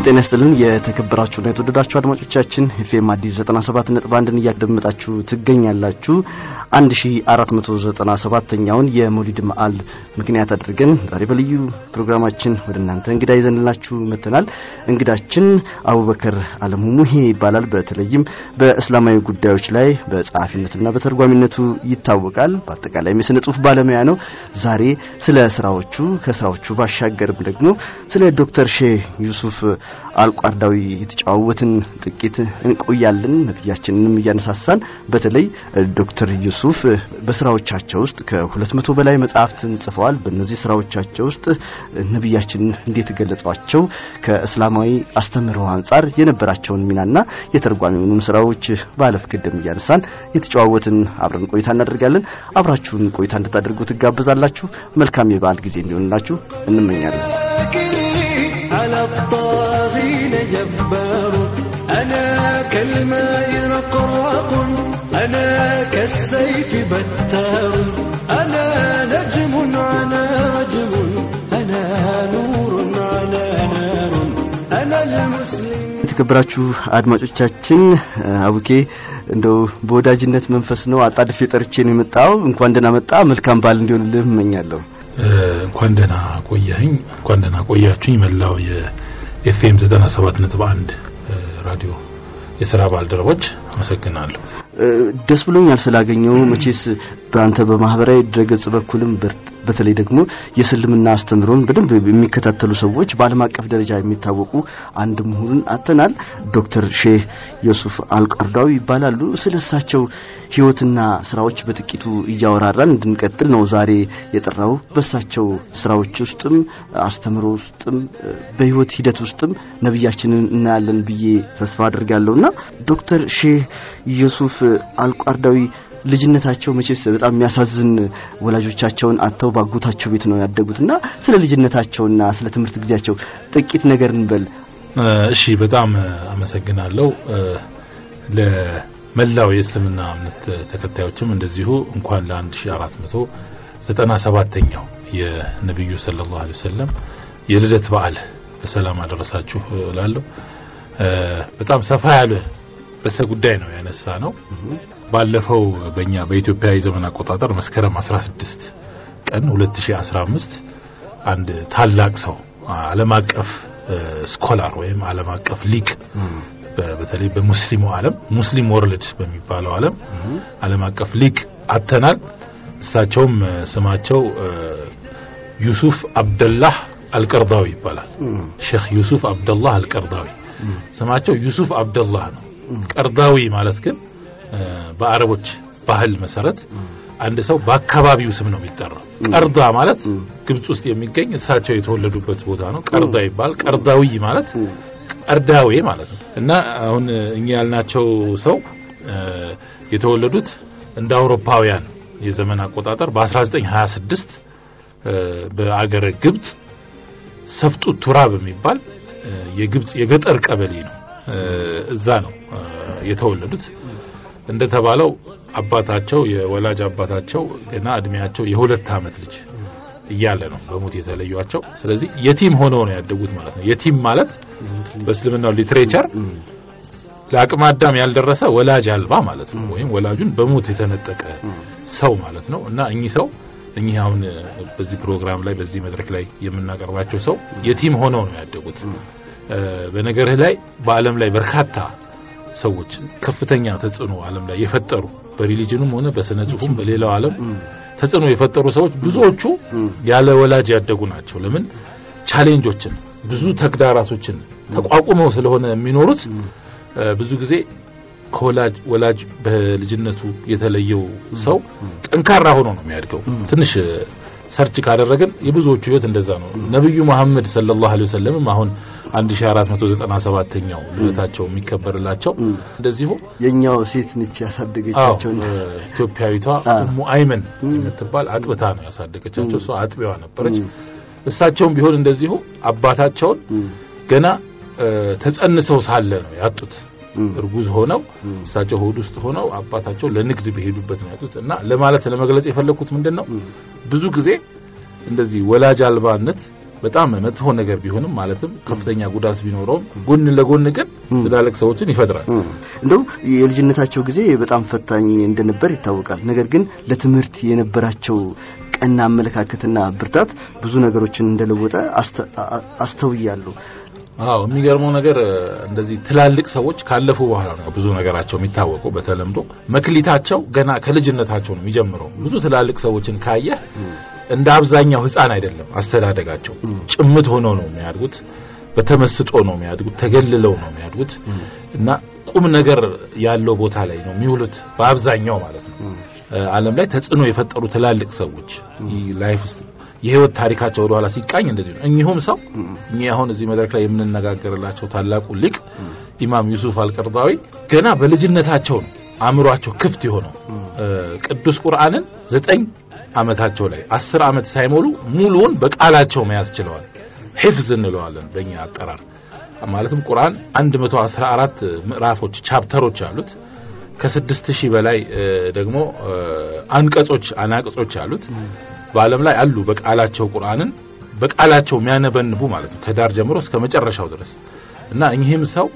ጤና ይስጥልን የተከበራችሁና የተወደዳችሁ አድማጮቻችን ኤፍኤም አዲስ 97 ነጥብ አንድን እያደመጣችሁ ትገኛላችሁ። 1497ኛውን የመውሊድ በዓል ምክንያት አድርገን ዛሬ በልዩ ፕሮግራማችን ወደ እናንተ እንግዳ ይዘንላችሁ መጥተናል። እንግዳችን አቡበከር አለሙ ሙሄ ይባላል። በተለይም በእስላማዊ ጉዳዮች ላይ በጸሐፊነትና በተርጓሚነቱ ይታወቃል። በአጠቃላይም የስነ ጽሁፍ ባለሙያ ነው። ዛሬ ስለ ስራዎቹ ከስራዎቹ ባሻገርም ደግሞ ስለ ዶክተር ሼህ ዩሱፍ አልቋርዳዊ የተጫዋወትን ጥቂት እንቆያለን። ነቢያችንንም እያነሳሳን በተለይ ዶክተር ዩሱፍ በስራዎቻቸው ውስጥ ከሁለት መቶ በላይ መጽሐፍትን ጽፈዋል። በእነዚህ ስራዎቻቸው ውስጥ ነቢያችንን እንዴት ገለጿቸው፣ ከእስላማዊ አስተምህሮ አንጻር የነበራቸውን ሚናና የተርጓሚውንም ስራዎች ባለፍ ቅድም እያነሳን የተጫዋወትን አብረን ቆይታ እናደርጋለን። አብራችሁን ቆይታ እንድታደርጉ ትጋብዛላችሁ። መልካም የበዓል ጊዜ እንዲሆንላችሁ እንመኛለን። على الطاغين جبار أنا كالماء رقراق أنا كالسيف بتار أنا نجم على رجم أنا نور على نار أنا المسلم የተከበራችሁ አድማጮቻችን አቡኬ እንደው በወዳጅነት መንፈስ ነው አጣድፌ ጠርቼ ነው የመጣው። እንኳን ደህና መጣ። መልካም በዓል እንዲሆንልህ እመኛለሁ። እንኳን ደህና ቆያኝ፣ እንኳን ደህና ቆያችሁኝ። መላው የኤፍኤም 97.1 ራዲዮ የስራ ባልደረቦች አመሰግናለሁ። ደስ ብሎኛል ስላገኘው። መቼስ በአንተ በማህበራዊ ድረገጽ በኩልም በተለይ ደግሞ የእስልምና አስተምሮን በደንብ የሚከታተሉ ሰዎች በዓለም አቀፍ ደረጃ የሚታወቁ አንድ ምሁርን አተናል። ዶክተር ሼህ ዩሱፍ አልቀርዳዊ ይባላሉ። ስለ እሳቸው ህይወትና ስራዎች በጥቂቱ እያወራራን እንድንቀጥል ነው ዛሬ የጠራው። በእሳቸው ስራዎች ውስጥም አስተምሮ ውስጥም በህይወት ሂደት ውስጥም ነቢያችንን እናያለን ብዬ ተስፋ አድርጋለሁና ዶክተር ሼህ ዩሱፍ አልቋርዳዊ ልጅነታቸው መቼስ በጣም የሚያሳዝን ወላጆቻቸውን አጥተው ባጎታቸው ቤት ነው ያደጉትና ስለ ልጅነታቸውና ስለ ትምህርት ጊዜያቸው ጥቂት ነገር እንበል። እሺ፣ በጣም አመሰግናለሁ። ለመላው የእስልምና እምነት ተከታዮችም እንደዚሁ እንኳን ለ1497ኛው የነቢዩ ሰለላሁ ዐለይሂ ወሰለም የልደት በዓል በሰላም አደረሳችሁ እላለሁ። በጣም ሰፋ ያለ ርዕሰ ጉዳይ ነው ያነሳ ነው። ባለፈው በእኛ በኢትዮጵያ የዘመን አቆጣጠር መስከረም 16 ቀን 2015 አንድ ታላቅ ሰው ዓለም አቀፍ ስኮላር ወይም ዓለም አቀፍ ሊቅ በተለይ በሙስሊሙ ዓለም ሙስሊም ወርልድ በሚባለው ዓለም ዓለም አቀፍ ሊቅ አተናል። እሳቸውም ስማቸው ዩሱፍ አብደላህ አልቀርዳዊ ይባላል። ሼክ ዩሱፍ አብደላህ አልቀርዳዊ ስማቸው ዩሱፍ አብደላህ ነው። ቀርዳዊ ማለት ግን በአረቦች ባህል መሰረት አንድ ሰው በአካባቢው ስም ነው የሚጠራው። ቀርዳ ማለት ግብጽ ውስጥ የሚገኝ እሳቸው የተወለዱበት ቦታ ነው። ቀርዳ ይባል። ቀርዳዊ ማለት ቀርዳዌ ማለት ነው። እና አሁን እኛ ያልናቸው ሰው የተወለዱት እንደ አውሮፓውያን የዘመን አቆጣጠር በ1926 በአገረ ግብጽ ሰፍጡ ቱራ በሚባል የግብጽ የገጠር ቀበሌ ነው። እዛ ነው የተወለዱት። እንደተባለው አባታቸው የወላጅ አባታቸው ገና እድሜያቸው የሁለት ዓመት ልጅ እያለ ነው በሞት የተለዩቸው። ስለዚህ የቲም ሆነው ነው ያደጉት ማለት ነው። የቲም ማለት በእስልምናው ሊትሬቸር ለአቅመ አዳም ያልደረሰ ወላጅ አልባ ማለት ነው፣ ወይም ወላጁን በሞት የተነጠቀ ሰው ማለት ነው። እና እኚህ ሰው እኚህ አሁን በዚህ ፕሮግራም ላይ በዚህ መድረክ ላይ የምናቀርባቸው ሰው የቲም ሆነው ነው ያደጉት። በነገርህ ላይ በዓለም ላይ በርካታ ሰዎች ከፍተኛ ተጽዕኖ ዓለም ላይ የፈጠሩ በሪሊጅኑም ሆነ በስነ ጽሁፉም በሌላው ዓለም ተጽዕኖ የፈጠሩ ሰዎች ብዙዎቹ ያለ ወላጅ ያደጉ ናቸው። ለምን ቻሌንጆችን፣ ብዙ ተግዳራቶችን ተቋቁመው ስለሆነ የሚኖሩት ብዙ ጊዜ ከወላጅ ወላጅ በልጅነቱ የተለየው ሰው ጠንካራ ሆኖ ነው የሚያድገው። ትንሽ ሰርች ካደረግን የብዙዎቹ ህይወት እንደዛ ነው። ነብዩ መሐመድ ሰለላሁ ዐለይሂ ወሰለም አሁን 1497ኛው ልደታቸው የሚከበርላቸው እንደዚሁ የኛው ሴት ነች ያሳደገቻቸው። ኢትዮጵያዊቷ ኡሙ አይመን የምትባል አጥብታ ነው ያሳደገቻቸው። እሷ አጥቢዋ ነበረች። እሳቸውም ቢሆን እንደዚሁ አባታቸውን ገና ተጸንሰው ሳለ ነው ያጡት። እርጉዝ ሆነው እሳቸው ሆድ ውስጥ ሆነው አባታቸው ለንግድ በሄዱበት ነው ያጡት። እና ለማለት ለመግለጽ የፈለኩት ምንድን ነው ብዙ ጊዜ እንደዚህ ወላጅ አልባነት በጣም መጥፎ ነገር ቢሆንም ማለትም ከፍተኛ ጉዳት ቢኖረውም ጎን ለጎን ግን ትላልቅ ሰዎችን ይፈጥራል። እንደው የልጅነታቸው ጊዜ በጣም ፈታኝ እንደነበር ይታወቃል። ነገር ግን ለትምህርት የነበራቸው ቀና አመለካከትና ብርታት ብዙ ነገሮችን እንደለወጠ አስተ- አ- አስተውያለሁ። አዎ የሚገርመው ነገር እ፣ እንደዚህ ትላልቅ ሰዎች ካለፉ በኋላ ነው ብዙ ነገራቸው የሚታወቀው። በተለምዶ መክሊታቸው ገና ከልጅነታቸው ነው የሚጀምረው። ብዙ ትላልቅ ሰዎችን ካየህ እንደ አብዛኛው ሕፃን አይደለም አስተዳደጋቸው። ጭምት ሆነው ነው የሚያድጉት፣ በተመስጦ ነው የሚያድጉት፣ ተገልለው ነው የሚያድጉት እና ቁም ነገር ያለው ቦታ ላይ ነው የሚውሉት በአብዛኛው ማለት ነው። እ፣ ዓለም ላይ ተጽዕኖ የፈጠሩ ትላልቅ ሰዎች ይህ ላይፍ ውስጥ የህይወት ታሪካቸው ወደ ኋላ ሲቃኝ እንደዚህ ነው። እኚሁም ሰው እኚህ አሁን እዚህ መድረክ ላይ የምንነጋገርላቸው ታላቁ ሊቅ ኢማም ዩሱፍ አልቀርዳዊ ገና በልጅነታቸው ነው አእምሯቸው ክፍት የሆነው እ፣ ቅዱስ ቁርአንን ዘጠኝ ዓመታቸው ላይ አስር ዓመት ሳይሞሉ ሙሉውን በቃላቸው መያዝ ችለዋል። ሒፍዝ እንለዋለን በእኛ አጠራር። ማለትም ቁርአን 114 ምዕራፎች ቻፕተሮች አሉት። ከስድስት ሺህ በላይ እ፣ ደግሞ እ፣ አንቀጾች አናቅጾች አሉት። በዓለም ላይ አሉ በቃላቸው ቁርአንን በቃላቸው የሚያነበንቡ ማለት ነው ከዳር ጀምሮ እስከ መጨረሻው ድረስ እና እኚህም ሰው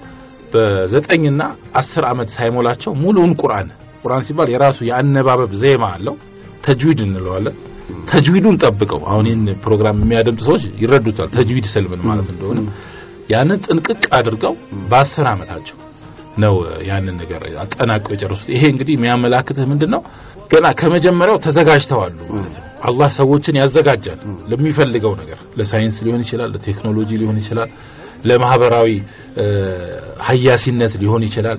በዘጠኝና አስር ዓመት ሳይሞላቸው ሙሉውን ቁርአን ቁርአን ሲባል የራሱ የአነባበብ ዜማ አለው ተጅዊድ እንለዋለን ተጅዊዱን ጠብቀው አሁን ይህን ፕሮግራም የሚያደምጡ ሰዎች ይረዱታል ተጅዊድ ስል ምን ማለት እንደሆነ ያንን ጥንቅቅ አድርገው በአስር ዓመታቸው ነው ያንን ነገር አጠናቀው የጨረሱት ይሄ እንግዲህ የሚያመላክትህ ምንድነው ገና ከመጀመሪያው ተዘጋጅተዋሉ ማለት ነው አላህ ሰዎችን ያዘጋጃል ለሚፈልገው ነገር ለሳይንስ ሊሆን ይችላል ለቴክኖሎጂ ሊሆን ይችላል ለማህበራዊ እ፣ ሀያሲነት ሊሆን ይችላል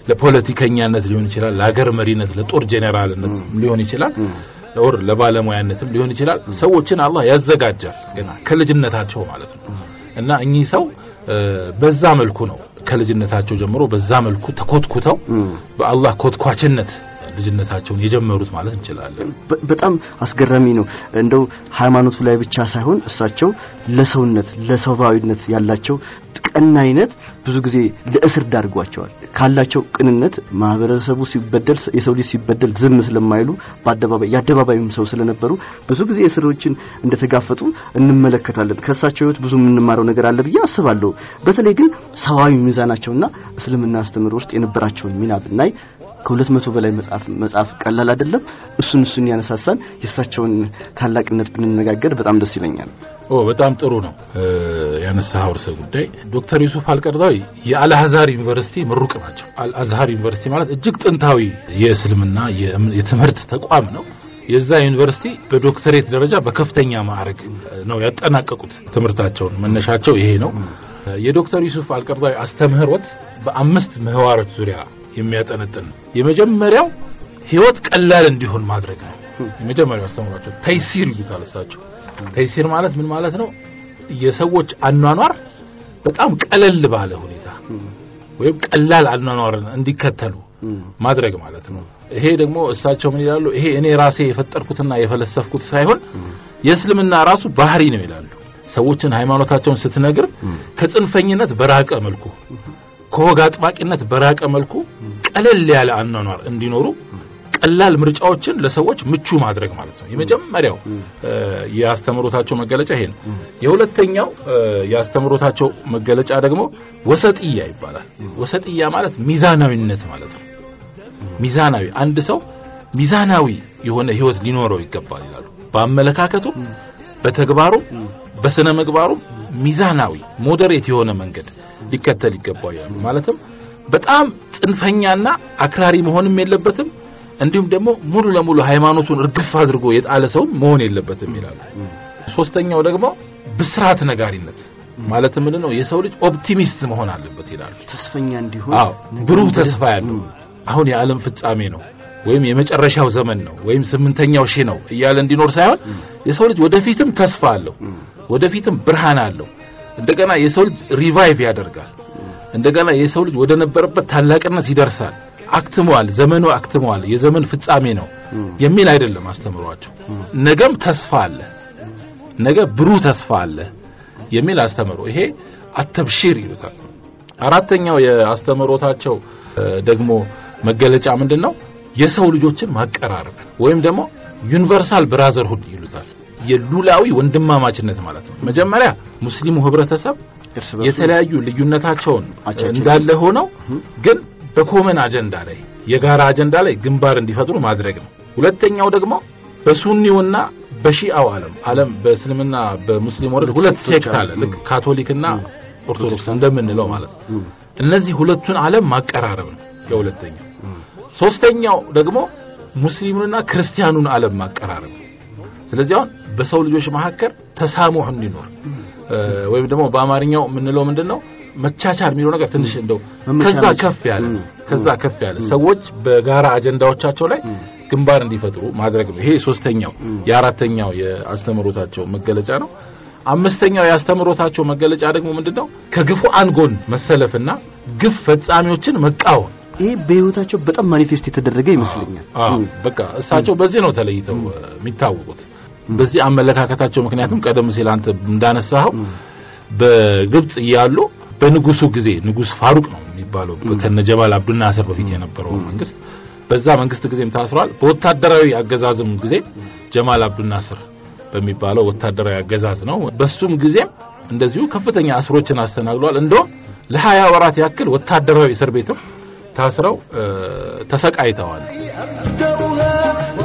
ለፖለቲከኛነት ሊሆን ይችላል ለሀገር መሪነት ለጦር ጄኔራልነት ሊሆን ይችላል ኦር ለባለሙያነትም ሊሆን ይችላል ሰዎችን አላህ ያዘጋጃል ገና ከልጅነታቸው ማለት ነው እና እኚህ ሰው እ፣ በዛ መልኩ ነው ከልጅነታቸው ጀምሮ በዛ መልኩ ተኮትኩተው በአላህ ኮትኳችነት ልጅነታቸውን የጀመሩት ማለት እንችላለን በ- በጣም አስገራሚ ነው። እንደው ሃይማኖቱ ላይ ብቻ ሳይሆን እሳቸው ለሰውነት ለሰብአዊነት ያላቸው ቀናይነት ብዙ ጊዜ ለእስር ዳርጓቸዋል። ካላቸው ቅንነት ማህበረሰቡ ሲበደል የሰው ልጅ ሲበደል ዝም ስለማይሉ በአደባባይ የአደባባይም ሰው ስለነበሩ ብዙ ጊዜ እስሮችን እንደተጋፈጡ እንመለከታለን። ከእሳቸው ህይወት ብዙ የምንማረው ነገር አለ ብዬ አስባለሁ። በተለይ ግን ሰዋዊ ሚዛናቸውና እስልምና አስተምህሮ ውስጥ የነበራቸውን ሚና ብናይ ከሁለት መቶ በላይ መጽሐፍ መጽሐፍ ቀላል አይደለም። እሱን እሱን ያነሳሳን የእሳቸውን ታላቅነት ብንነጋገር በጣም ደስ ይለኛል። ኦ በጣም ጥሩ ነው እ፣ ያነሳኸው ርዕሰ ጉዳይ ዶክተር ዩሱፍ አልቀርዛዊ የአልአዝሃር ዩኒቨርሲቲ ምሩቅ ናቸው አልአዝሃር ዩኒቨርሲቲ ማለት እጅግ ጥንታዊ የእስልምና የእም- የትምህርት ተቋም ነው የዛ ዩኒቨርሲቲ በዶክተሬት ደረጃ በከፍተኛ ማዕረግ ነው ያጠናቀቁት ትምህርታቸውን መነሻቸው ይሄ ነው የዶክተር ዩሱፍ አልቀርዛዊ አስተምህሮት በአምስት ምህዋሮች ዙሪያ የሚያጠነጥን ነው የመጀመሪያው ህይወት ቀላል እንዲሆን ማድረግ ነው የመጀመሪያው አስተምህሯቸው ተይሲር ይሉታል እሳቸው ተይሲር ማለት ምን ማለት ነው? የሰዎች አኗኗር በጣም ቀለል ባለ ሁኔታ ወይም ቀላል አኗኗርን እንዲከተሉ ማድረግ ማለት ነው። ይሄ ደግሞ እሳቸው ምን ይላሉ? ይሄ እኔ ራሴ የፈጠርኩትና የፈለሰፍኩት ሳይሆን የእስልምና ራሱ ባህሪ ነው ይላሉ። ሰዎችን ሃይማኖታቸውን ስትነግር ከጽንፈኝነት በራቀ መልኩ ከወግ አጥባቂነት በራቀ መልኩ ቀለል ያለ አኗኗር እንዲኖሩ ቀላል ምርጫዎችን ለሰዎች ምቹ ማድረግ ማለት ነው። የመጀመሪያው እ፣ የአስተምሮታቸው መገለጫ ይሄ ነው። የሁለተኛው እ፣ የአስተምሮታቸው መገለጫ ደግሞ ወሰጥያ ይባላል። ወሰጥያ ማለት ሚዛናዊነት ማለት ነው። ሚዛናዊ አንድ ሰው ሚዛናዊ የሆነ ህይወት ሊኖረው ይገባል ይላሉ። በአመለካከቱ፣ በተግባሩ፣ በስነ ምግባሩ ሚዛናዊ ሞዴሬት የሆነ መንገድ ሊከተል ይገባል ይላሉ። ማለትም በጣም ጽንፈኛና አክራሪ መሆንም የለበትም እንዲሁም ደግሞ ሙሉ ለሙሉ ሃይማኖቱን እርግፍ አድርጎ የጣለ ሰው መሆን የለበትም ይላሉ። ሶስተኛው ደግሞ ብስራት ነጋሪነት ማለት ምንድን ነው? የሰው ልጅ ኦፕቲሚስት መሆን አለበት ይላሉ። ተስፈኛ እንዲሆን አዎ ብሩህ ተስፋ ያለው አሁን የዓለም ፍጻሜ ነው ወይም የመጨረሻው ዘመን ነው ወይም ስምንተኛው ሺህ ነው እያለ እንዲኖር ሳይሆን የሰው ልጅ ወደፊትም ተስፋ አለው፣ ወደፊትም ብርሃን አለው። እንደገና የሰው ልጅ ሪቫይቭ ያደርጋል። እንደገና የሰው ልጅ ወደ ነበረበት ታላቅነት ይደርሳል። አክትመዋል፣ ዘመኑ አክትመዋል፣ የዘመን ፍጻሜ ነው የሚል አይደለም አስተምሯቸው። ነገም ተስፋ አለ፣ ነገ ብሩህ ተስፋ አለ የሚል አስተምሮ ይሄ አተብሺር ይሉታል። አራተኛው የአስተምሮታቸው እ፣ ደግሞ መገለጫ ምንድን ነው? የሰው ልጆችን ማቀራረብ ወይም ደግሞ ዩኒቨርሳል ብራዘርሁድ ይሉታል። የሉላዊ ወንድማማችነት ማለት ነው። መጀመሪያ ሙስሊሙ ህብረተሰብ እርስ በርሱ የተለያዩ ልዩነታቸውን አቻቸው እንዳለ ሆነው ግን በኮመን አጀንዳ ላይ የጋራ አጀንዳ ላይ ግንባር እንዲፈጥሩ ማድረግ ነው። ሁለተኛው ደግሞ በሱኒውና በሺአው ዓለም ዓለም በእስልምና በሙስሊም ወረድ ሁለት ሴክት አለ። ልክ ካቶሊክና ኦርቶዶክስ እንደምንለው ማለት ነው። እነዚህ ሁለቱን ዓለም ማቀራረብ ነው የሁለተኛው። ሶስተኛው ደግሞ ሙስሊሙንና ክርስቲያኑን ዓለም ማቀራረብ ነው። ስለዚህ አሁን በሰው ልጆች መካከል ተሳሙህ እንዲኖር እ፣ ወይም ደግሞ በአማርኛው የምንለው ምንድነው መቻቻል የሚለው ነገር ትንሽ እንደው ከዛ መመቻመች። ከፍ ያለ ም፣ ከዛ ከፍ ያለ ሰዎች በጋራ አጀንዳዎቻቸው ላይ ግንባር እንዲፈጥሩ ማድረግ ነው። ይሄ ሶስተኛው የአራተኛው የአስተምሮታቸው መገለጫ ነው። አምስተኛው የአስተምሮታቸው መገለጫ ደግሞ ምንድነው ከግፉአን ጎን መሰለፍና ግፍ ፈጻሚዎችን መቃወም ይሄ በህይወታቸው በጣም ማኒፌስት የተደረገ ይመስለኛል። አዎ በቃ እሳቸው በዚህ ነው ተለይተው እ፣ የሚታወቁት በዚህ አመለካከታቸው። ምክንያቱም ቀደም ሲል አንተ እንዳነሳኸው በግብጽ እያሉ በንጉሱ ጊዜ ንጉስ ፋሩቅ ነው የሚባለው ከነጀማል አብዱልናስር በፊት የነበረው መንግስት በዛ መንግስት ጊዜም ታስረዋል። በወታደራዊ አገዛዝም ጊዜ ጀማል አብዱልናስር በሚባለው ወታደራዊ አገዛዝ ነው። በሱም ጊዜም እንደዚሁ ከፍተኛ እስሮችን አስተናግዷል። እንደውም ለሀያ ወራት ያክል ወታደራዊ እስር ቤትም ታስረው እ፣ ተሰቃይተዋል። أبدأها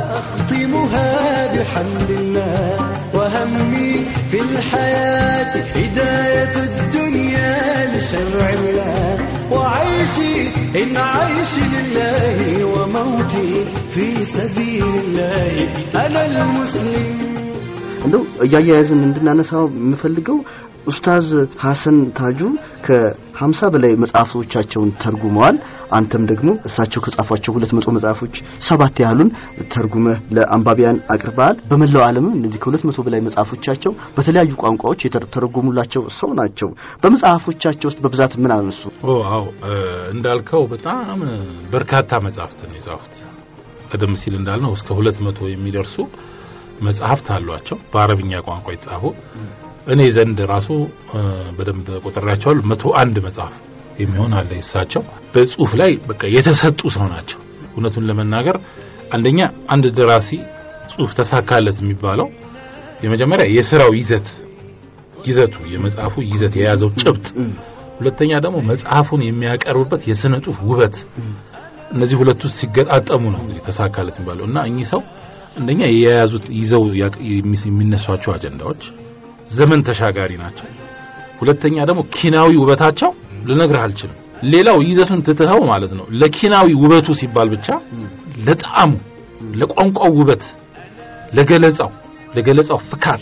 وأختمها بحمد الله وهمي في الحياة هداية الدنيا لشرع الله وعيشي إن عيشي لله وموتي في سبيل الله أنا المسلم እንደው እያያያዝን እንድናነሳው የምፈልገው ኡስታዝ ሐሰን ታጁ ከሀምሳ በላይ መጽሐፎቻቸውን ተርጉመዋል። አንተም ደግሞ እሳቸው ከጻፏቸው ሁለት መቶ መጽሐፎች ሰባት ያህሉን ተርጉመህ ለአንባቢያን አቅርበሃል። በመላው ዓለምም እነዚህ ከሁለት መቶ በላይ መጽሐፎቻቸው በተለያዩ ቋንቋዎች የተተረጎሙላቸው ሰው ናቸው። በመጽሐፎቻቸው ውስጥ በብዛት ምን አነሱ? ኦ አዎ እ፣ እንዳልከው በጣም እ፣ በርካታ መጽሐፍት ነው የጻፉት። ቀደም ሲል እንዳልነው እስከ ሁለት መቶ የሚደርሱ መጽሐፍት አሏቸው በአረብኛ ቋንቋ የተጻፉ። እኔ ዘንድ ራሱ እ፣ በደንብ ቆጥሬያቸዋለሁ። መቶ አንድ መጽሐፍ የሚሆን አለ የእሳቸው በጽሁፍ ላይ በቃ የተሰጡ ሰው ናቸው። እውነቱን ለመናገር አንደኛ አንድ ደራሲ ጽሁፍ ተሳካለት የሚባለው የመጀመሪያ የስራው ይዘት ይዘቱ የመጽሐፉ ይዘት የያዘው ጭብጥ ሁለተኛ ደግሞ መጽሐፉን የሚያቀርብበት የስነ ጽሁፍ ውበት እነዚህ ሁለቱ ሲገጣጠሙ ነው እንግዲህ ተሳካለት የሚባለው እና እኚህ ሰው አንደኛ የያዙት ይዘው ያቅ- የሚ- የሚነሷቸው አጀንዳዎች ዘመን ተሻጋሪ ናቸው። ሁለተኛ ደግሞ ኪናዊ ውበታቸው ልነግርህ አልችልም። ሌላው ይዘቱን ትትኸው ማለት ነው ለኪናዊ ውበቱ ሲባል ብቻ ለጣዕሙ፣ ለቋንቋው ውበት፣ ለገለጻው ለገለጻው ፍካት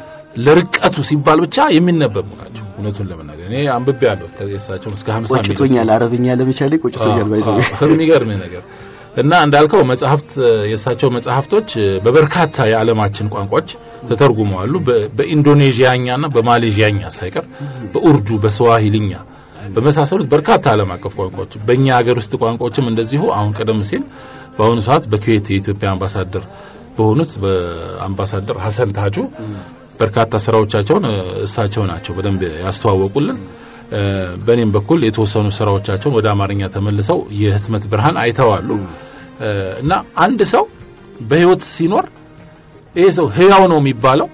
ለርቀቱ ሲባል ብቻ የሚነበቡ ናቸው። እውነቱን ለመናገር እኔ አንብቤ ያለሁ ከእሳቸውን እስከ 50 ሚሊዮን ቆጭቶኛል። አረብኛ ለመቻሌ ቆጭቶኛል። ባይዘው የሚገርም ነገር እና እንዳልከው መጽሐፍት የእሳቸው መጽሐፍቶች በበርካታ የዓለማችን ቋንቋዎች ተተርጉመዋሉ። በ- በኢንዶኔዥያኛና በማሌዥያኛ ሳይቀር በኡርዱ፣ በስዋሂልኛ በመሳሰሉት በርካታ ዓለም አቀፍ ቋንቋዎች በእኛ ሀገር ውስጥ ቋንቋዎችም እንደዚሁ አሁን ቀደም ሲል በአሁኑ ሰዓት በኩዌት የኢትዮጵያ አምባሳደር በሆኑት በአምባሳደር ሀሰን ታጁ በርካታ ስራዎቻቸውን እ፣ እሳቸው ናቸው በደንብ ያስተዋወቁልን። እ፣ በእኔም በኩል የተወሰኑ ስራዎቻቸውን ወደ አማርኛ ተመልሰው የህትመት ብርሃን አይተዋሉ እ፣ እና አንድ ሰው በህይወት ሲኖር ይሄ ሰው ህያው ነው የሚባለው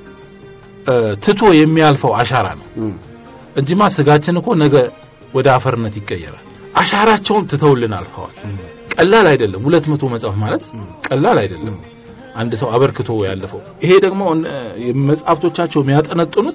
እ፣ ትቶ የሚያልፈው አሻራ ነው እንጂማ ስጋችን እኮ ነገ ወደ አፈርነት ይቀየራል። አሻራቸውን ትተውልን አልፈዋል። ቀላል አይደለም። ሁለት መቶ መጽሐፍ ማለት ቀላል አይደለም። አንድ ሰው አበርክቶ ያለፈው ይሄ ደግሞ እ፣ መጽሐፍቶቻቸው የሚያጠነጥኑት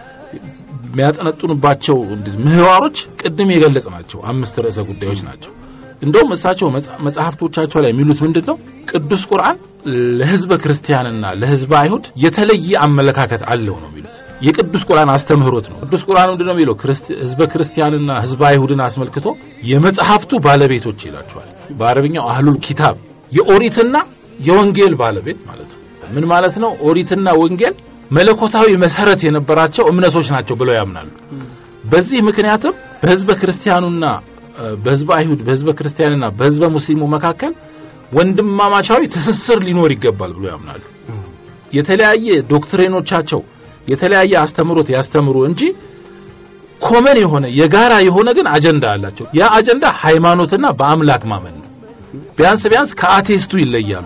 የሚያጠነጥኑባቸው እንደዚህ ምህዋሮች ቅድም የገለጽ ናቸው። አምስት ርዕሰ ጉዳዮች ናቸው። እንደውም እሳቸው መጽ- መጽሐፍቶቻቸው ላይ የሚሉት ምንድን ነው? ቅዱስ ቁርአን ለህዝበ ክርስቲያንና ለህዝበ አይሁድ የተለየ አመለካከት አለው ነው የሚሉት። የቅዱስ ቁርአን አስተምህሮት ነው። ቅዱስ ቁርአን ምንድን ነው የሚለው? ክርስቲ- ህዝበ ክርስቲያንና ህዝበ አይሁድን አስመልክቶ የመጽሐፍቱ ባለቤቶች ይላቸዋል። በአረብኛው አህሉል ኪታብ የኦሪትና የወንጌል ባለቤት ማለት ነው። ምን ማለት ነው? ኦሪትና ወንጌል መለኮታዊ መሰረት የነበራቸው እምነቶች ናቸው ብለው ያምናሉ። በዚህ ምክንያትም በህዝበ ክርስቲያኑና እ፣ በህዝበ አይሁድ በህዝበ ክርስቲያንና በህዝበ ሙስሊሙ መካከል ወንድማማቻዊ ትስስር ሊኖር ይገባል ብሎ ያምናሉ። የተለያየ ዶክትሪኖቻቸው የተለያየ አስተምሮት ያስተምሩ እንጂ ኮመን የሆነ የጋራ የሆነ ግን አጀንዳ አላቸው። ያ አጀንዳ ሃይማኖትና በአምላክ ማመን ነው። ቢያንስ ቢያንስ ከአቴስቱ ይለያሉ።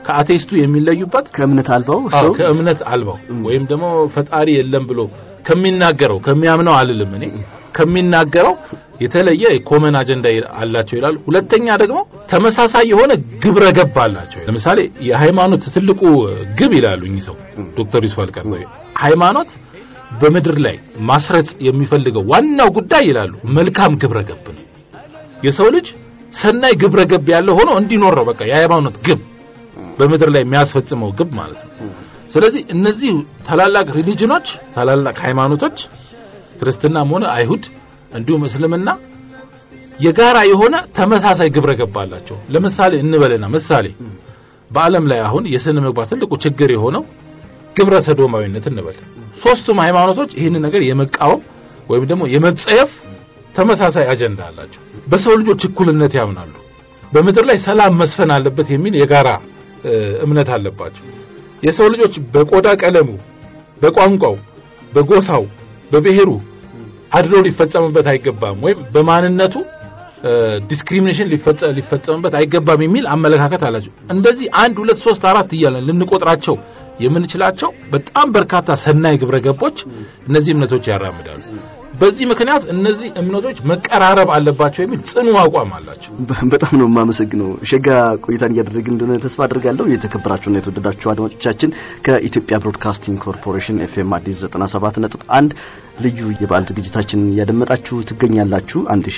ከአቴስቱ የሚለዩበት ከእምነት አልባው አዎ ሰው ከእምነት አልባው ወይም ደግሞ ፈጣሪ የለም ብሎ ከሚናገረው ከሚያምነው አልልም እኔ ከሚናገረው የተለየ ኮመን አጀንዳ አላቸው ይላል። ሁለተኛ ደግሞ ተመሳሳይ የሆነ ግብረ ገብ አላቸው። ለምሳሌ የሃይማኖት ትልቁ ግብ ይላሉ እኚህ ሰው ዶክተር ዩሱፍ አልቀርጠ ሃይማኖት በምድር ላይ ማስረጽ የሚፈልገው ዋናው ጉዳይ ይላሉ መልካም ግብረ ገብ ነው። የሰው ልጅ ሰናይ ግብረ ገብ ያለው ሆኖ እንዲኖር ነው በቃ የሃይማኖት ግብ በምድር ላይ የሚያስፈጽመው ግብ ማለት ነው። ስለዚህ እነዚህ ታላላቅ ሪሊጅኖች ታላላቅ ሃይማኖቶች ክርስትናም ሆነ አይሁድ እንዲሁም እስልምና የጋራ የሆነ ተመሳሳይ ግብረ ገብ አላቸው። ለምሳሌ እንበልና ምሳሌ በዓለም ላይ አሁን የስነ ምግባር ትልቁ ችግር የሆነው ግብረ ሰዶማዊነት እንበል። ሶስቱም ሃይማኖቶች ይህንን ነገር የመቃወም ወይም ደግሞ የመጸየፍ ተመሳሳይ አጀንዳ አላቸው። በሰው ልጆች እኩልነት ያምናሉ። በምድር ላይ ሰላም መስፈን አለበት የሚል የጋራ እ፣ እምነት አለባቸው። የሰው ልጆች በቆዳ ቀለሙ፣ በቋንቋው፣ በጎሳው፣ በብሔሩ አድሎ ሊፈጸምበት አይገባም ወይም በማንነቱ ዲስክሪሚኔሽን ሊፈጸምበት አይገባም የሚል አመለካከት አላቸው። እንደዚህ አንድ ሁለት ሶስት አራት እያለን ልንቆጥራቸው የምንችላቸው በጣም በርካታ ሰናይ ግብረ ገቦች እነዚህ እምነቶች ያራምዳሉ። በዚህ ምክንያት እነዚህ እምነቶች መቀራረብ አለባቸው የሚል ጽኑ አቋም አላቸው። በ- በጣም ነው የማመሰግነው። ሸጋ ቆይታን እያደረግን እንደሆነ ተስፋ አድርጋለሁ። የተከበራችሁና የተወደዳችሁ አድማጮቻችን ከኢትዮጵያ ብሮድካስቲንግ ኮርፖሬሽን ኤፍኤም አዲስ 97.1 ልዩ የበዓል ዝግጅታችንን እያደመጣችሁ ትገኛላችሁ።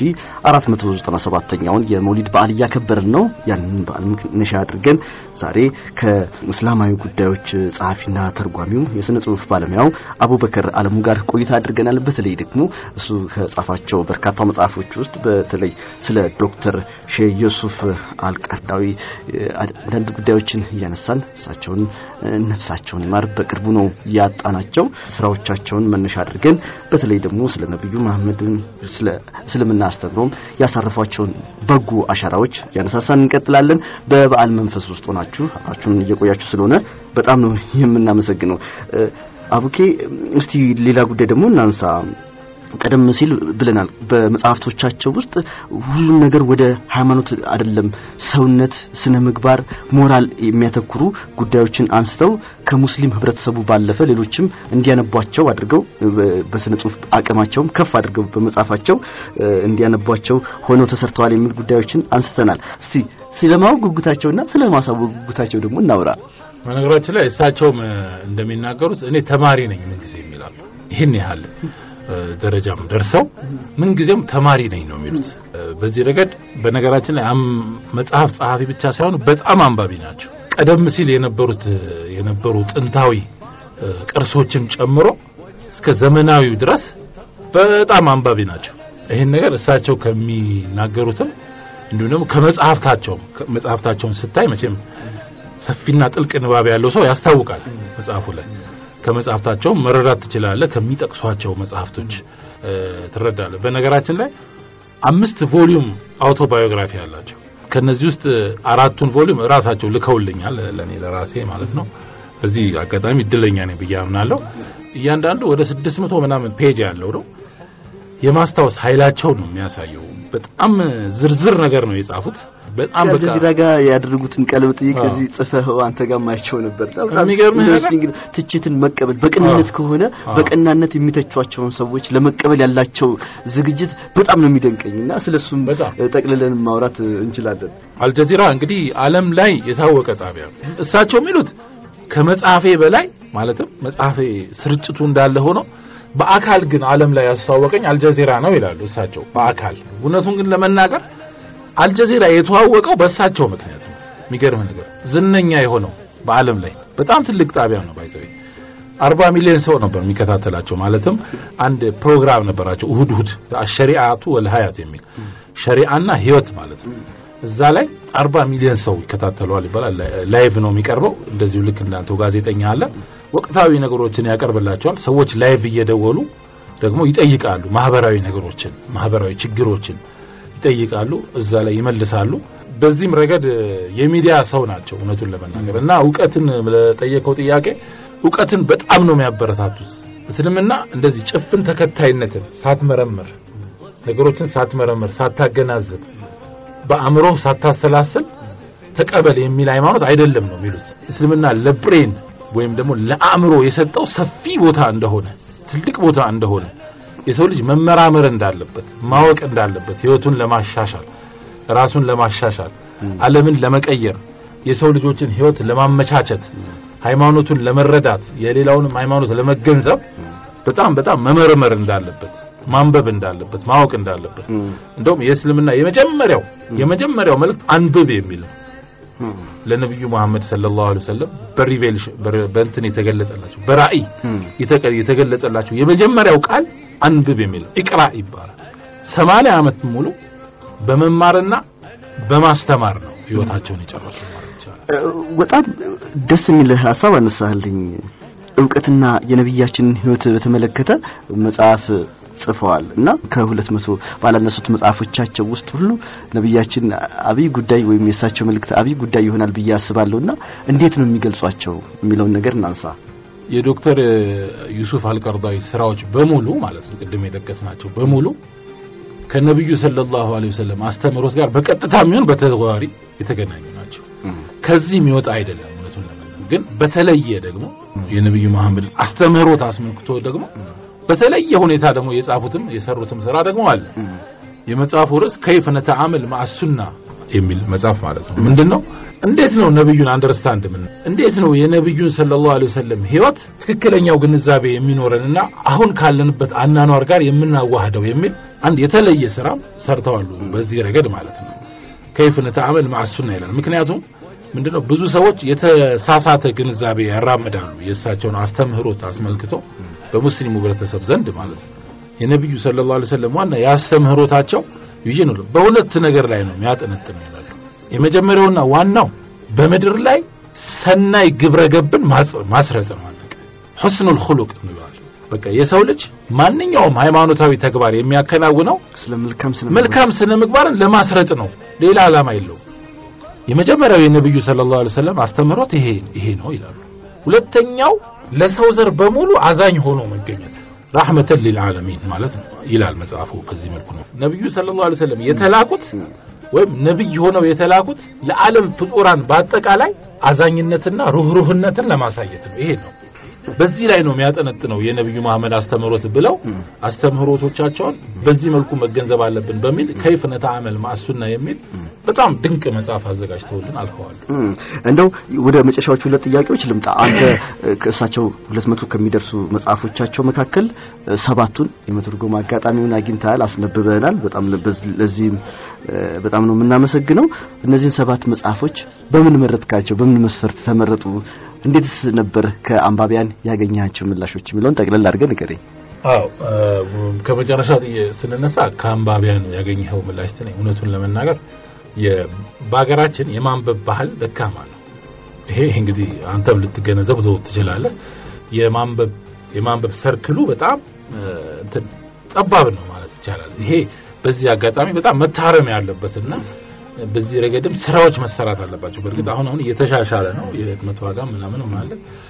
1497ኛውን የመውሊድ በዓል እያከበርን ነው። ያንን በዓል መነሻ አድርገን ዛሬ ከእስላማዊ ጉዳዮች ጸሐፊና ተርጓሚው የስነ ጽሁፍ ባለሙያው አቡበከር አለሙ ጋር ቆይታ አድርገናል። በተለይ ደግሞ እሱ ከጻፋቸው በርካታ መጽሐፎች ውስጥ በተለይ ስለ ዶክተር ሼህ ዩሱፍ አልቀርዳዊ አንዳንድ ጉዳዮችን እያነሳን እሳቸውን ነፍሳቸውን ይማር በቅርቡ ነው ያጣናቸው ስራዎቻቸውን መነሻ አድርገን በተለይ ደግሞ ስለ ነብዩ መሐመድን ስለ እስልምና አስተምሮም ያሳረፏቸውን በጎ አሻራዎች ያነሳሳን እንቀጥላለን። በበዓል መንፈስ ውስጥ ሆናችሁ አብራችሁን እየቆያችሁ ስለሆነ በጣም ነው የምናመሰግነው። አቡኬ እስቲ ሌላ ጉዳይ ደግሞ እናንሳ። ቀደም ሲል ብለናል። በመጽሐፍቶቻቸው ውስጥ ሁሉም ነገር ወደ ሃይማኖት አይደለም፣ ሰውነት፣ ስነ ምግባር፣ ሞራል የሚያተኩሩ ጉዳዮችን አንስተው ከሙስሊም ህብረተሰቡ ባለፈ ሌሎችም እንዲያነቧቸው አድርገው በስነ ጽሁፍ አቅማቸውም ከፍ አድርገው በመጽሐፋቸው እንዲያነቧቸው ሆነው ተሰርተዋል የሚል ጉዳዮችን አንስተናል። እስቲ ስለማወቅ ጉጉታቸውና ስለማሳወቅ ጉጉታቸው ደግሞ እናውራ። በነገራችን ላይ እሳቸውም እንደሚናገሩት እኔ ተማሪ ነኝ ምን ጊዜ የሚላሉ ይህን ያህል ደረጃም ደርሰው ምን ጊዜም ተማሪ ነኝ ነው የሚሉት። በዚህ ረገድ በነገራችን ላይ መጽሐፍ ጸሐፊ ብቻ ሳይሆኑ በጣም አንባቢ ናቸው። ቀደም ሲል የነበሩት የነበሩ ጥንታዊ ቅርሶችን ጨምሮ እስከ ዘመናዊው ድረስ በጣም አንባቢ ናቸው። ይህን ነገር እሳቸው ከሚናገሩትም እንዲሁም ደግሞ ከመጽሐፍታቸውም መጽሐፍታቸውን ስታይ መቼም ሰፊና ጥልቅ ንባብ ያለው ሰው ያስታውቃል መጽሐፉ ላይ ከመጽሐፍታቸው መረዳት ትችላለህ። ከሚጠቅሷቸው መጽሐፍቶች ትረዳለህ። በነገራችን ላይ አምስት ቮሊዩም አውቶባዮግራፊ አላቸው። ከነዚህ ውስጥ አራቱን ቮሊዩም ራሳቸው ልከውልኛል፣ ለኔ ለራሴ ማለት ነው። በዚህ አጋጣሚ እድለኛ ነኝ ብዬ አምናለሁ። እያንዳንዱ ወደ ስድስት መቶ ምናምን ፔጅ ያለው ነው። የማስታወስ ኃይላቸውን ነው የሚያሳየው። በጣም ዝርዝር ነገር ነው የጻፉት። በጣም በቃ ከዚህ ጋር ያደረጉትን ቀለብ ጥይቅ እዚህ ጽፈኸው አንተ ጋር ማይቸው ነበር። በጣም የሚገርምህ ነገር ኢንትረስቲንግ ነው። ትችትን መቀበል በቅንነት ከሆነ በቀናነት የሚተቿቸውን ሰዎች ለመቀበል ያላቸው ዝግጅት በጣም ነው የሚደንቀኝና ስለሱም በጣም። ጠቅልለን ማውራት እንችላለን። አልጀዚራ እንግዲህ ዓለም ላይ የታወቀ ጣቢያ ነው። እሳቸው የሚሉት ከመጽሐፌ በላይ ማለትም መጽሐፌ ስርጭቱ እንዳለ ሆኖ በአካል ግን ዓለም ላይ ያስተዋወቀኝ አልጀዚራ ነው ይላሉ እሳቸው። በአካል እውነቱን ግን ለመናገር አልጀዚራ የተዋወቀው በእሳቸው ምክንያት ነው። የሚገርም ነገር ዝነኛ የሆነው በዓለም ላይ በጣም ትልቅ ጣቢያ ነው። ባይዘው አርባ ሚሊዮን ሰው ነበር የሚከታተላቸው። ማለትም አንድ ፕሮግራም ነበራቸው እሁድ እሁድ ሸሪዓቱ ወልሀያት የሚል ሸሪዓና ህይወት ማለት ነው። እዛ ላይ አርባ ሚሊዮን ሰው ይከታተለዋል ይባላል። ላይቭ ነው የሚቀርበው። እንደዚሁ ልክ እንዳንተው ጋዜጠኛ አለ። ወቅታዊ ነገሮችን ያቀርብላቸዋል። ሰዎች ላይቭ እየደወሉ ደግሞ ይጠይቃሉ። ማህበራዊ ነገሮችን፣ ማህበራዊ ችግሮችን ይጠይቃሉ። እዛ ላይ ይመልሳሉ። በዚህም ረገድ የሚዲያ ሰው ናቸው እውነቱን ለመናገር እና እውቀትን ለጠየቀው ጥያቄ እውቀትን በጣም ነው የሚያበረታቱት። እስልምና እንደዚህ ጭፍን ተከታይነትን ሳትመረምር ነገሮችን ሳትመረምር ሳታገናዝብ በአእምሮ ሳታሰላስል ተቀበል የሚል ሃይማኖት አይደለም ነው የሚሉት። እስልምና ለብሬን ወይም ደግሞ ለአእምሮ የሰጠው ሰፊ ቦታ እንደሆነ ትልቅ ቦታ እንደሆነ የሰው ልጅ መመራመር እንዳለበት ማወቅ እንዳለበት ህይወቱን ለማሻሻል ራሱን ለማሻሻል ዓለምን ለመቀየር የሰው ልጆችን ህይወት ለማመቻቸት ሃይማኖቱን ለመረዳት የሌላውንም ሃይማኖት ለመገንዘብ በጣም በጣም መመርመር እንዳለበት ማንበብ እንዳለበት ማወቅ እንዳለበት እንደውም የእስልምና የመጀመሪያው የመጀመሪያው መልእክት አንብብ የሚል ነው። ለነብዩ መሐመድ ሰለላሁ ዐለይሂ ወሰለም በሪቬሌሽን በእንትን የተገለጸላቸው በራእይ የተገለጸላቸው የመጀመሪያው ቃል አንብብ የሚል ኢቅራ ይባላል። ሰማንያ ዓመት ሙሉ በመማርና በማስተማር ነው ህይወታቸውን የጨረሱ ማለት ይቻላል። በጣም ደስ የሚል ሀሳብ አነሳህልኝ። እውቀትና የነቢያችንን ህይወት በተመለከተ መጽሐፍ ጽፈዋል እና ከሁለት መቶ ባላነሱት መጽሐፎቻቸው ውስጥ ሁሉ ነቢያችን አብይ ጉዳይ ወይም የእሳቸው መልእክት አብይ ጉዳይ ይሆናል ብዬ አስባለሁ እና እንዴት ነው የሚገልጿቸው የሚለውን ነገር እናንሳ። የዶክተር ዩሱፍ አልቀርዳዊ ስራዎች በሙሉ ማለት ነው ቅድም የጠቀስናቸው በሙሉ ከነብዩ ሰለላሁ ዐለይሂ ወሰለም አስተምህሮት ጋር በቀጥታ የሚሆን በተዘዋዋሪ የተገናኙ ናቸው። ከዚህ የሚወጣ አይደለም። እውነቱን ለመናገር ግን በተለየ ደግሞ የነብዩ መሐመድ አስተምህሮት አስመልክቶ ደግሞ በተለየ ሁኔታ ደግሞ የጻፉትም የሰሩትም ስራ ደግሞ አለ። የመጽሐፉ ርዕስ ከይፈ ነተዓመል ማዕሱና የሚል መጽሐፍ ማለት ነው። ምንድነው? እንዴት ነው ነብዩን አንደርስታንድ ምን እንዴት ነው የነብዩን ሰለላሁ ዐለይሂ ወሰለም ህይወት ትክክለኛው ግንዛቤ የሚኖረንና አሁን ካለንበት አናኗር ጋር የምናዋህደው የሚል አንድ የተለየ ስራ ሰርተዋል። በዚህ ረገድ ማለት ነው። ከይፈ ነተዓመል ማዕሱና ይላል። ምክንያቱም ምንድነው ብዙ ሰዎች የተሳሳተ ግንዛቤ ያራምዳሉ። የእሳቸውን አስተምህሮት አስመልክቶ በሙስሊሙ ህብረተሰብ ዘንድ ማለት ነው። የነብዩ ሰለላሁ ዐለይሂ ወሰለም ዋና ያስተምህሮታቸው ይዤ ነው በሁለት ነገር ላይ ነው የሚያጠነጥን ይላሉ። የመጀመሪያውና ዋናው በምድር ላይ ሰናይ ግብረ ገብን ማስረጽ ነው። አለቀ። ሁስኑል ኹሉቅ እንለዋለን። በቃ የሰው ልጅ ማንኛውም ሃይማኖታዊ ተግባር የሚያከናውነው ስለ መልካም ስነ መልካም ስነ ምግባርን ለማስረጽ ነው። ሌላ ዓላማ የለውም። የመጀመሪያው የነብዩ ሰለላሁ ዐለይሂ ወሰለም አስተምህሮት ይሄ ይሄ ነው ይላሉ። ሁለተኛው ለሰው ዘር በሙሉ አዛኝ ሆኖ መገኘት ረሕመተን ሊልዓለሚን ማለት ነው ይላል መጽሐፉ። በዚህ መልኩ ነው ነብዩ ሰለላሁ ዐለይሂ ወሰለም የተላኩት ወይም ነብይ ሆነው የተላኩት ለዓለም ፍጡራን በአጠቃላይ አዛኝነትና ሩህሩህነትን ለማሳየት ነው። ይሄ ነው። በዚህ ላይ ነው የሚያጠነጥነው የነብዩ መሐመድ አስተምህሮት ብለው አስተምህሮቶቻቸውን በዚህ መልኩ መገንዘብ አለብን በሚል ከይፍ ነተዓመል ማዕሱና የሚል በጣም ድንቅ መጽሐፍ አዘጋጅተውልን አልፈዋል። እንደው ወደ መጨረሻዎቹ ሁለት ጥያቄዎች ልምጣ። አንተ ከእሳቸው ሁለት መቶ ከሚደርሱ መጽሐፎቻቸው መካከል ሰባቱን የመተርጎም አጋጣሚውን አግኝተሃል፣ አስነብበናል። በጣም ለዚህም በጣም ነው የምናመሰግነው። እነዚህን ሰባት መጽሐፎች በምን መረጥካቸው? በምን መስፈርት ተመረጡ? እንዴትስ ነበር ከአንባቢያን ያገኛቸው ምላሾች የሚለውን ጠቅለል አድርገን ንገረኝ። አዎ ከመጨረሻው ስንነሳ ከአንባቢያን ያገኘኸው ምላሽ ትን እውነቱን ለመናገር በሀገራችን የማንበብ ባህል ደካማ ነው። ይሄ እንግዲህ አንተም ልትገነዘብ ትችላለህ። የማንበብ የማንበብ ሰርክሉ በጣም እንትን ጠባብ ነው ማለት ይቻላል። ይሄ በዚህ አጋጣሚ በጣም መታረም ያለበትና በዚህ ረገድም ስራዎች መሰራት አለባቸው። በእርግጥ አሁን አሁን እየተሻሻለ ነው የህትመት ዋጋ ምናምንም አለ።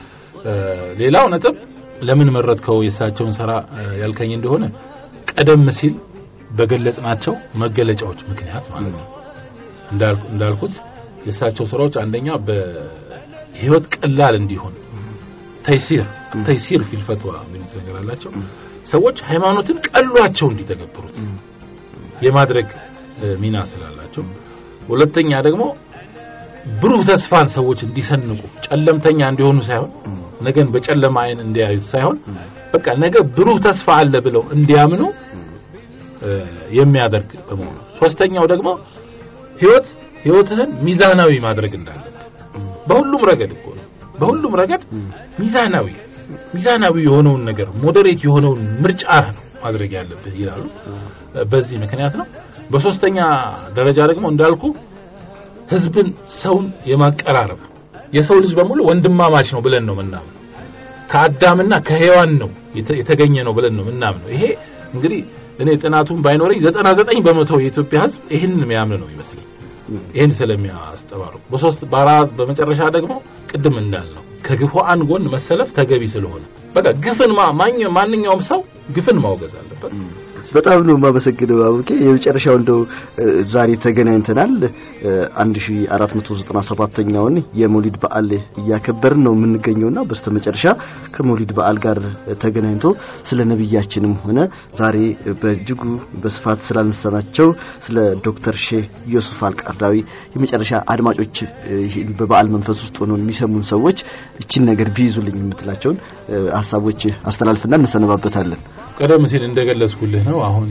ሌላው ነጥብ ለምን መረጥከው የእሳቸውን ስራ ያልከኝ እንደሆነ ቀደም ሲል በገለጽናቸው መገለጫዎች ምክንያት ማለት ነው። እንዳልኩት የእሳቸው ስራዎች አንደኛ በህይወት ቀላል እንዲሆን ተይሲር ተይሲር ፊል ፈትዋ የሚሉት ነገር አላቸው። ሰዎች ሃይማኖትን ቀሏቸው እንዲተገብሩት የማድረግ ሚና ስላላቸው፣ ሁለተኛ ደግሞ ብሩህ ተስፋን ሰዎች እንዲሰንቁ ጨለምተኛ እንዲሆኑ ሳይሆን ነገን በጨለማ አይን እንዲያዩት ሳይሆን በቃ ነገ ብሩህ ተስፋ አለ ብለው እንዲያምኑ የሚያደርግ በመሆኑ፣ ሶስተኛው ደግሞ ህይወት ህይወትህን ሚዛናዊ ማድረግ እንዳለበት በሁሉም ረገድ እኮ ነው። በሁሉም ረገድ ሚዛናዊ ሚዛናዊ የሆነውን ነገር ሞዴሬት የሆነውን ምርጫ ነው ማድረግ ያለብህ ይላሉ። በዚህ ምክንያት ነው። በሶስተኛ ደረጃ ደግሞ እንዳልኩ ህዝብን ሰውን የማቀራረብ የሰው ልጅ በሙሉ ወንድማማች ነው ብለን ነው ምናምን ከአዳምና ከሔዋን ነው የተገኘ ነው ብለን ነው ምናምነው። ይሄ እንግዲህ እኔ ጥናቱን ባይኖረኝ 99 በመቶ የኢትዮጵያ ህዝብ ይህንን የሚያምን ነው ይመስለኝ። ይህን ስለሚያስጠባርቁ በሶስት በአራት በመጨረሻ ደግሞ ቅድም እንዳልነው ከግፉአን ጎን መሰለፍ ተገቢ ስለሆነ በቃ ግፍን ማንኛውም ሰው ግፍን ማውገዝ አለበት። በጣም ነው የማመሰግነው አቡኬ። የመጨረሻው እንደው እ፣ ዛሬ ተገናኝተናል። እ፣ 1497ኛውን የመውሊድ በዓል እያከበርን ነው የምንገኘውና በስተመጨረሻ ከመውሊድ በዓል ጋር ተገናኝቶ ስለ ነብያችንም ሆነ ዛሬ በእጅጉ በስፋት ስላነሳናቸው ስለ ዶክተር ሼህ ዮሱፍ አልቃርዳዊ የመጨረሻ አድማጮች እ፣ ይህን በበዓል መንፈስ ውስጥ ሆነው የሚሰሙን ሰዎች እቺን ነገር ቢይዙልኝ የምትላቸውን እ፣ ሀሳቦች አስተላልፍና እንሰነባበታለን። ቀደም ሲል እንደገለጽኩልህ ነው። አሁን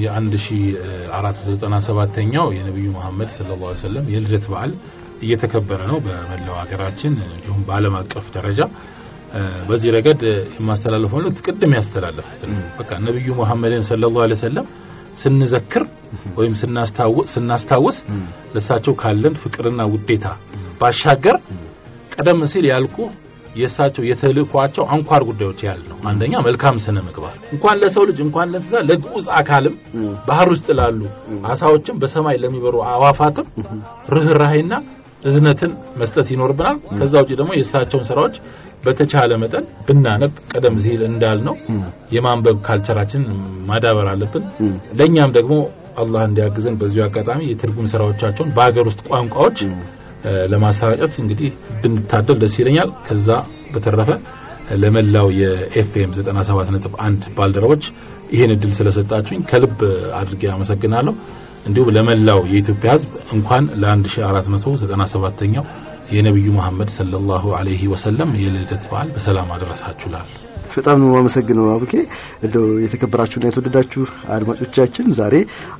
የ1497ኛው የነቢዩ መሐመድ ሰለላሁ ዐለይሂ ወሰለም የልደት በዓል እየተከበረ ነው በመላው ሀገራችን እንዲሁም በዓለም አቀፍ ደረጃ። እ፣ በዚህ ረገድ የማስተላለፈው መልእክት ቅድም ያስተላለፉት ነው። በቃ ነቢዩ መሐመድን ሰለላሁ ዐለይሂ ወሰለም ስንዘክር ወይም ስናስታውስ ስናስታውስ ለእሳቸው ካለን ፍቅርና ውዴታ ባሻገር ቀደም ሲል ያልኩ የእሳቸው የተልእኳቸው አንኳር ጉዳዮች ያህል ነው። አንደኛ መልካም ስነ ምግባር እንኳን ለሰው ልጅ እንኳን ለእንስሳ ለግዑዝ አካልም ባህር ውስጥ ላሉ አሳዎችም በሰማይ ለሚበሩ አዋፋትም ርኅራሄና እዝነትን መስጠት ይኖርብናል። ከዛ ውጪ ደግሞ የእሳቸውን ስራዎች በተቻለ መጠን ብናነብ ቀደም ሲል እንዳልነው የማንበብ ካልቸራችን ማዳበር አለብን። ለእኛም ደግሞ አላህ እንዲያግዘን በዚሁ አጋጣሚ የትርጉም ስራዎቻቸውን በሀገር ውስጥ ቋንቋዎች እ፣ ለማሰራጨት እንግዲህ ብንታደል ደስ ይለኛል። ከዛ በተረፈ ለመላው የኤፍኤም 97.1 ባልደረቦች ይህን እድል ስለሰጣችሁኝ ከልብ አድርጌ አመሰግናለሁ። እንዲሁም ለመላው የኢትዮጵያ ሕዝብ እንኳን ለ1497ኛው የነቢዩ መሐመድ ሰለላሁ ዐለይሂ ወሰለም የልደት በዓል በሰላም አደረሳችሁ ላል በጣም ነው የማመሰግነው አቡኬ። እንደው የተከበራችሁና የተወደዳችሁ አድማጮቻችን ዛሬ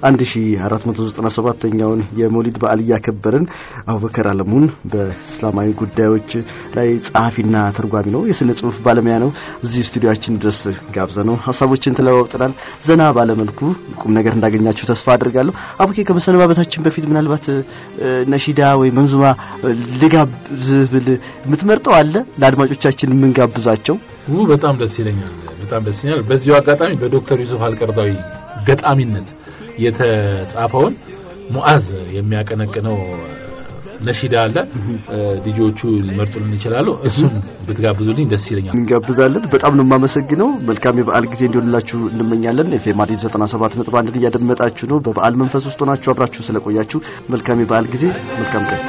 1497ኛውን የመውሊድ በዓል እያከበርን አቡበከር አለሙን በእስላማዊ ጉዳዮች ላይ ጸሐፊና ተርጓሚ ነው፣ የስነ ጽሁፍ ባለሙያ ነው። እዚህ ስቱዲዮአችን ድረስ ጋብዘ ነው ሀሳቦችን ተለዋውጠናል። ዘና ባለመልኩ ቁም ነገር እንዳገኛችሁ ተስፋ አድርጋለሁ። አቡኬ ከመሰነባበታችን በፊት ምናልባት እ፣ ነሺዳ ወይ መንዙማ እ፣ ልጋብዝህ ብል የምትመርጠው አለ ለአድማጮቻችን የምንጋብዛቸው? ው በጣም ደስ ይለኛል። በጣም ደስ ይለኛል። በዚሁ አጋጣሚ በዶክተር ዩሱፍ አልቀርዳዊ ገጣሚነት የተጻፈውን ሙአዝ የሚያቀነቅነው ነሺዳ አለ። ልጆቹ ሊመርጡልን ይችላሉ። እሱን ብትጋብዙልኝ ደስ ይለኛል። እንጋብዛለን። በጣም ነው የማመሰግነው። መልካም የበዓል ጊዜ እንዲሆንላችሁ እንመኛለን። ኤፍኤም አዲስ 97.1 እያደመጣችሁ ነው። በበዓል መንፈስ ውስጥ ሆናችሁ አብራችሁ ስለቆያችሁ መልካም የበዓል ጊዜ፣ መልካም ቀን።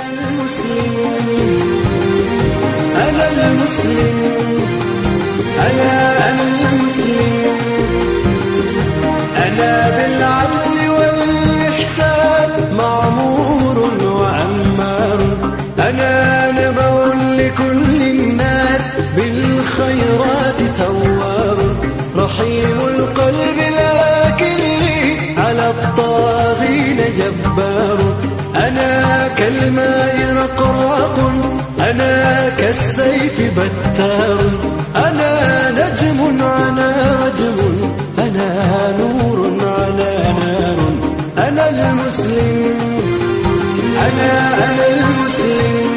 أنا المسلم أنا أنا المسلم أنا بالعدل والإحسان معمور وعمار أنا نبأ لكل الناس بالخيرات ثوار رحيم القلب لكن على الطاغين جبار أنا كالماء رقراق أنا كالسيف بتار أنا نجم على رجم أنا نور على نار أنا المسلم أنا أنا المسلم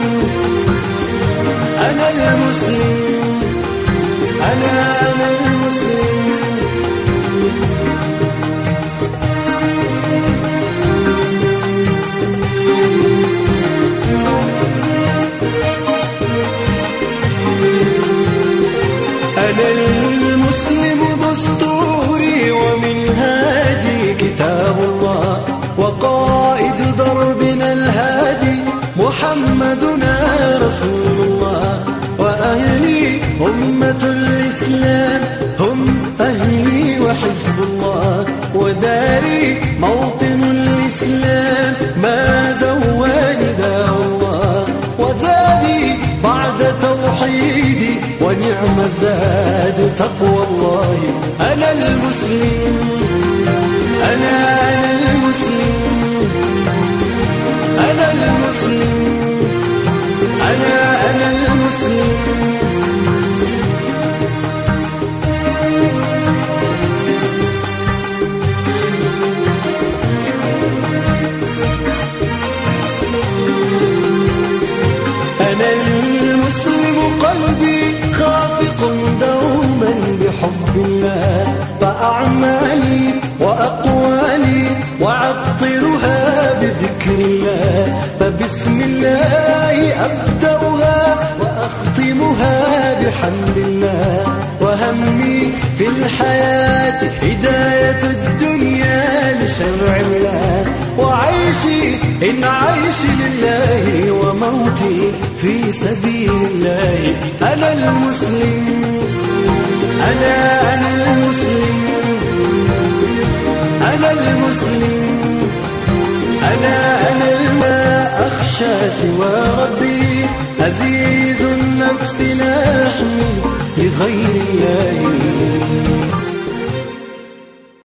أنا المسلم أنا أنا المسلم أنا المسلم دستوري ومنهاجي كتاب الله وقائد دربنا الهادي محمدنا رسول الله وأهلي أمة الإسلام هم أهلي وحزب الله وداري موطن الإسلام ما دواني داء الله وزادي بعد توحيدي ونعم الزاد تقوى الله أنا المسلم أنا أنا المسلم أنا المسلم أنا أنا المسلم أنا المسلم قلبي خافق دوما بحب الله فأعمالي وأقوالي وأعطرها بذكر الله فبسم الله أبدأها وأختمها بحمد الله وهمي في الحياة هداية الدنيا شرع الله وعيشي إن عيشي لله وموتي في سبيل الله أنا المسلم أنا أنا المسلم أنا المسلم أنا أنا ما أخشى سوى ربي عزيز النفس لا أحمل لغير الله